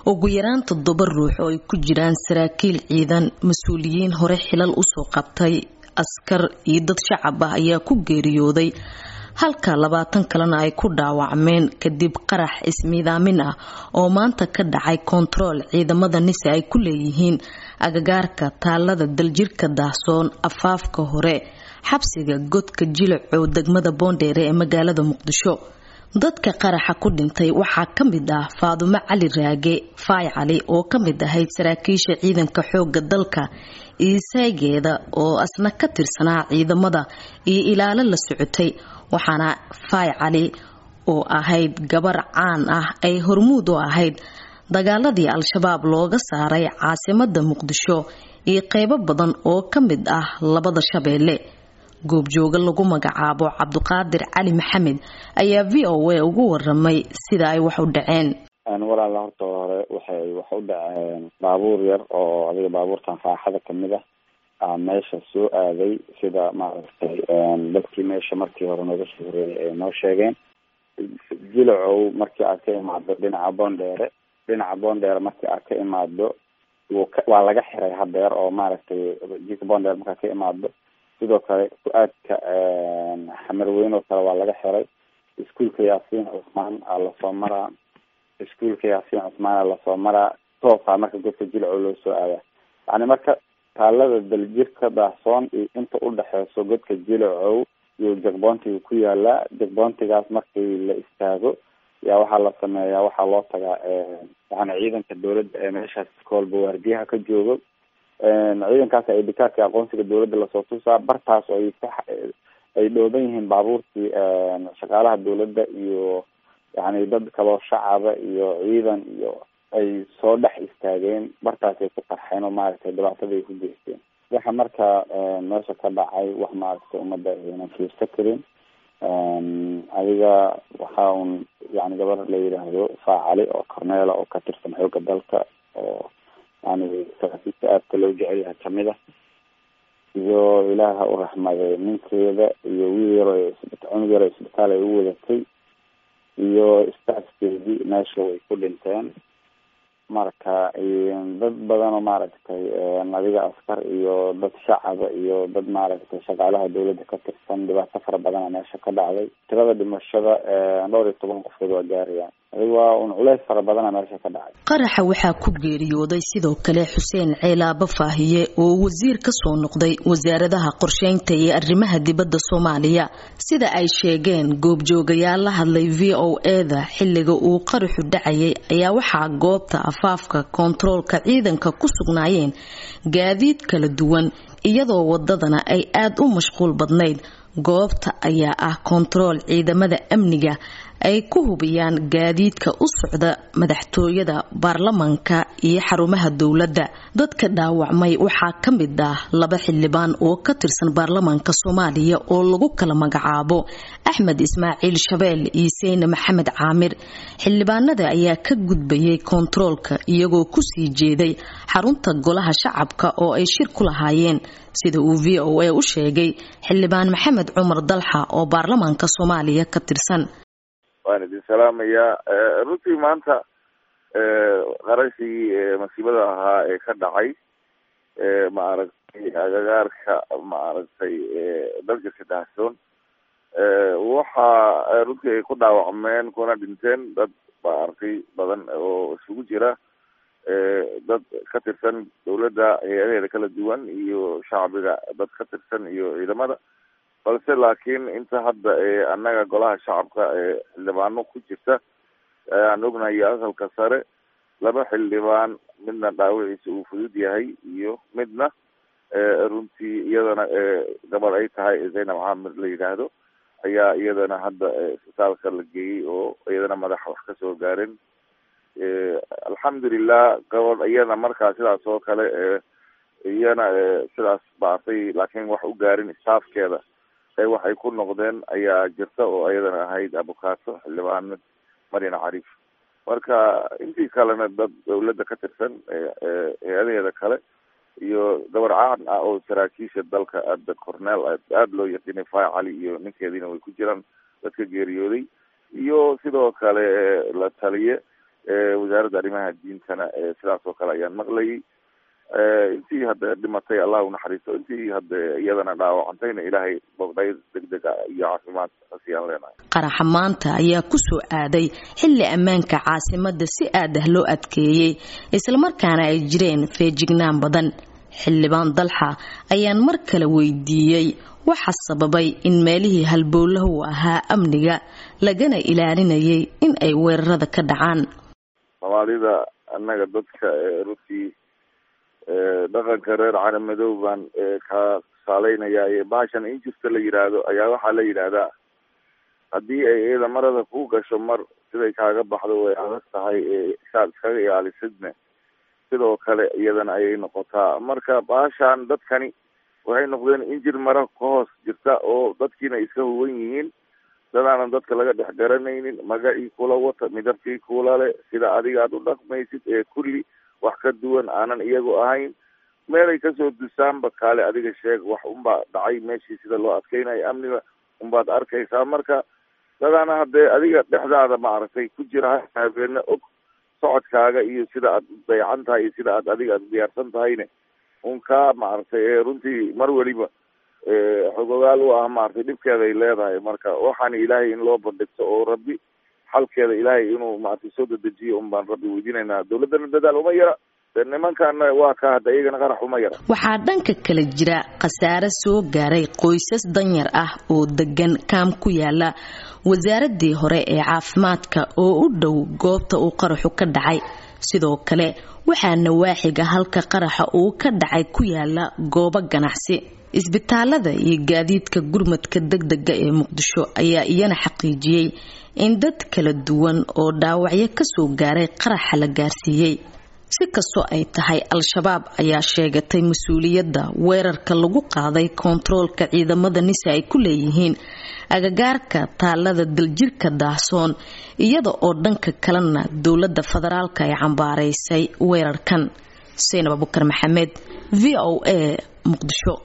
ugu yaraan toddoba ruux oo ay ku jiraan saraakiil ciidan mas-uuliyiin hore xilal usoo qabtay askar iyo dad shacab ah ayaa ku geeriyooday halka labaatan kalena ay ku dhaawacmeen kadib qarax ismiidaamin ah oo maanta ka dhacay kontarool ciidamada nise ay ku leeyihiin agagaarka taalada daljirka daahsoon afaafka hore xabsiga godka jilacow degmada boondheere ee magaalada muqdisho dadka qaraxa ku dhintay waxaa ka mid ah faadumo cali raage faay cali oo ka mid ahayd saraakiisha ciidanka xooga dalka iisaygeeda oo asna ka tirsanaa ciidamada iyo ilaalo la socotay waxaana faay cali oo ahayd gabar caan ah ay hormuud u ahayd dagaaladii al-shabaab looga saaray caasimada muqdisho iyo qeybo badan oo ka mid ah labada shabeelle goobjooga lagu magacaabo cabduqaadir cali maxamed ayaa v o a ugu waramay sida ay wax u dhaceen walaala horta hore waxay wax u dhaceen baabuur yar oo adiga baabuurtan faaxada kamid ah a meesha soo aaday sida maaragtay dadkii meesha markii hore nooga soo horeeyay ay noo sheegeen jilacow markii aad ka imaado dhinaca boondheere dhinaca boondheere markii aad ka imaado waa laga xiray hadeer oo maaragtay jika boondheere markaad ka imaado sidoo kale ku-aadka xamarweyn oo kale waa laga xiray iskuolka yaasiin cusmaan aa lasoo maraa iskuolka yaasiin cusmaan aa lasoo maraa toosaa marka godka jilcow loo soo aadaa yani marka taalada daljirka daahsoon iyo inta udhexeyso godka jilacow iyo jagboontiga ku yaalaa jagboontigaas markii la istaago yaa waxaa la sameeyaa waxaa loo tagaa yani ciidanka dawladda ee meeshaas koolba waardiyaha ka joogo ciidankaas ay dikaarka aqoonsiga dawladda lasoo tusaa bartaas ay ka ay dhooban yihiin baabuurtii shaqaalaha dawladda iyo yani dad kaloo shacaba iyo ciidan iyo ay soo dhex istaageen bartaas ay ku qarxeen oo maaragtay dhibaatada ay ku geysteen waxa marka meesha ka dhacay wax maaragtay ummadda aynan fiirsa karin adiga waxa un yani gabar la yidhaahdo faacali oo corneela oo ka tirsan xooga dalka oo yani saraakiisha aadka loo jecel yahay kamid ah iyo ilaah ha u raxmaday ninkeeda iyo wiil yaro cunug yaro isbitaal ay u wadatay iyo staafkeedii meesha way ku dhinteen marka dad badan oo maaragtay adiga askar iyo dad shacaba iyo dad maaragtay shaqaalaha dawladda ka tirsan dhibaato fara badana meesha ka dhacday tirada dhimashada dhowr iyo toban qofkood waa gaarayaan adiga waa un culeys fara badana meesha ka dhacay qaraxa waxaa ku geeriyooday sidoo kale xuseen ceelaaba faahiye oo wasiir ka soo noqday wasaaradaha qorsheynta iyo arrimaha dibadda soomaaliya sida ay sheegeen goobjoogayaal la hadlay v o eda xilliga uu qaraxu dhacayay ayaa waxaa goobta afaafka koontaroolka ciidanka ku sugnaayeen gaadiid kala duwan iyadoo wadadana ay aada u mashquul badnayd goobta ayaa ah koontarool ciidamada amniga ay ku hubiyaan gaadiidka u socda madaxtooyada baarlamanka iyo xarumaha dowladda dadka dhaawacmay waxaa ka mid ah laba xildhibaan oo ka tirsan baarlamanka soomaaliya oo lagu kala magacaabo axmed ismaaciil shabeel iyo seyne maxamed caamir xildhibaanada ayaa ka gudbayay koontaroolka iyagoo kusii jeeday xarunta golaha shacabka oo ay shir ku lahaayeen sida uu v o a u sheegay xildhibaan maxamed cumar dalxa oo baarlamanka soomaaliya ka tirsan waan idin salaamayaa runtii maanta qarashii masiibada ahaa ee ka dhacay maaragtay agagaarka maaragtay daljirka daahsoon waxa runtii ay ku dhaawacmeen kuna dhinteen dad maaragtay badan oo isugu jira dad ka tirsan dawladda hay-adaheeda kala duwan iyo shacbiga dad ka tirsan iyo ciidamada balse laakiin inta hadda annaga golaha shacabka ee xildhibaano ku jirta aan ognahay aqalka sare laba xildhibaan midna dhaawiciisa uu fudud yahay iyo midna runtii iyadana gabadh ay tahay zaynab xaamir la yidhaahdo ayaa iyadana hadda isbitaalka la geeyey oo iyadana madaxa wax kasoo gaaren alxamdulilah gabadh iyana markaa sidaas oo kale iyana sidaas baatay laakiin wax u gaarin staafkeeda ee waxay ku noqdeen ayaa jirta oo iyadana ahayd abukaato xildhibaanad marian cariif marka intii kalena dad dawladda ka tirsan hay-adaheeda kale iyo gabar caan ah oo saraakiisha dalka aada corneel aada loo yaqiinay fay cali iyo ninkeediina way ku jiraan dadka geeriyooday iyo sidoo kale la taliye wasaaradda arrimaha diintana sidaas oo kale ayaan maqlayay intii hadda dhimatay allah unaxariisto intii hadda iyadana dhaawacantayna ilaahay bogdhayd degdega iyo caafimaad hasiyaan leenahay qaraxa maanta ayaa kusoo aaday xilli ammaanka caasimada si aad ah loo adkeeyey islamarkaana ay jireen feejignaan badan xildhibaan dalxa ayaan mar kale weydiiyey waxa sababay in meelihii halbowlahu ahaa amniga lagana ilaalinayay in ay weerarada ka dhacaan soomaalida annaga dadka runtii dhaqanka reer calamadoow baan ka saaleynaya baashan in jirta la yidhaahdo ayaa waxaa la yidhaahdaa haddii ay iyada marada ku gasho mar siday kaaga baxdo way adag tahay saad iskaga ilaalisidne sidoo kale iyadana ayay noqotaa marka baashaan dadkani waxay noqdeen injir mara ka hoos jirta oo dadkiina iska huwan yihiin dadaanan dadka laga dhex garanaynin magacii kula wata midabkii kula le sida adiga aad u dhaqmaysid ee kulli wax ka duwan aanan iyagu ahayn meelay kasoo dusaanba kaale adiga sheeg wax unbaa dhacay meeshii sida loo adkeynayo amniga unbaad arkaysaa marka dadaana haddee adiga dhexdaada maaragtay ku jira habeene og socodkaaga iyo sida aad dayacan tahay iyo sida aad adiga aad diyaarsan tahayne un kaa maaragtay runtii mar weliba xogogaal u ah maaragtay dhibkeeda ay leedahay marka waxaana ilaahay in loo bandhigto oo rabbi xalkeeda ilaahay inuu maaragtay soo dedejiyo un baan rabbi weydiinaynaa dawladdana dadaal uma yara nimankana waa ka hadda iyagana qarax uma yara waxaa dhanka kale jira khasaare soo gaaray qoysas danyar ah oo degan kaam ku yaala wasaaradii hore ee caafimaadka oo u dhow goobta uu qaraxu ka dhacay sidoo kale waxaa nawaaxiga halka qaraxa uu ka dhacay ku yaala goobo ganacsi isbitaalada iyo gaadiidka gurmadka degdega ee muqdisho ayaa iyana xaqiijiyey in dad kala duwan oo dhaawacyo kasoo gaaray qaraxa la gaarsiiyey si kastoo ay tahay al-shabaab ayaa sheegatay mas-uuliyadda weerarka lagu qaaday koontaroolka ciidamada nise ay ku leeyihiin agagaarka taalada daljirka daahsoon iyada oo dhanka kalena dowladda federaalka ay cambaaraysay weerarkan saynab abukar maxamed v o a muqdisho